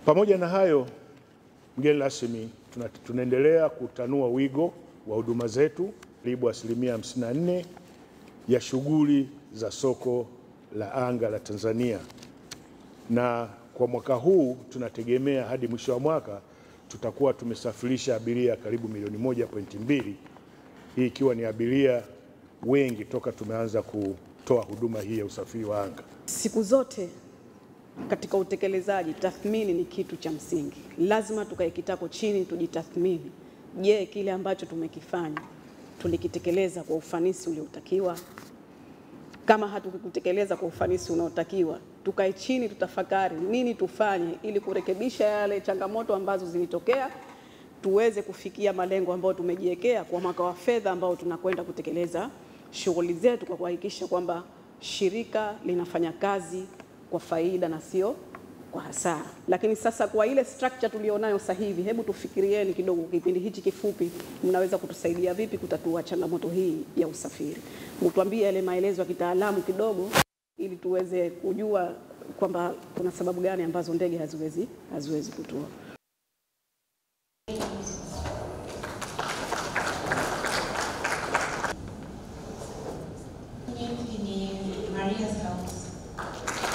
Pamoja na hayo, mgeni rasmi, tuna, tunaendelea kutanua wigo wa huduma zetu karibu asilimia 54 ya shughuli za soko la anga la Tanzania, na kwa mwaka huu tunategemea hadi mwisho wa mwaka tutakuwa tumesafirisha abiria karibu milioni moja pointi mbili, hii ikiwa ni abiria wengi toka tumeanza kutoa huduma hii ya usafiri wa anga. Siku zote katika utekelezaji, tathmini ni kitu cha msingi. Lazima tukae kitako chini, tujitathmini. Je, kile ambacho tumekifanya tulikitekeleza kwa ufanisi uliotakiwa? Kama hatukikutekeleza kwa ufanisi unaotakiwa, tukae chini, tutafakari nini tufanye ili kurekebisha yale changamoto ambazo zilitokea, tuweze kufikia malengo ambayo tumejiwekea kwa mwaka wa fedha ambao tunakwenda kutekeleza shughuli zetu kwa kuhakikisha kwamba shirika linafanya kazi kwa faida na sio kwa hasara. Lakini sasa kwa ile structure tulionayo sasa hivi, hebu tufikirieni kidogo, kipindi hichi kifupi, mnaweza kutusaidia vipi kutatua changamoto hii ya usafiri? Mtuambie yale maelezo ya kitaalamu kidogo, ili tuweze kujua kwamba kuna sababu gani ambazo ndege haziwezi haziwezi kutua. Ni Maria Stokes.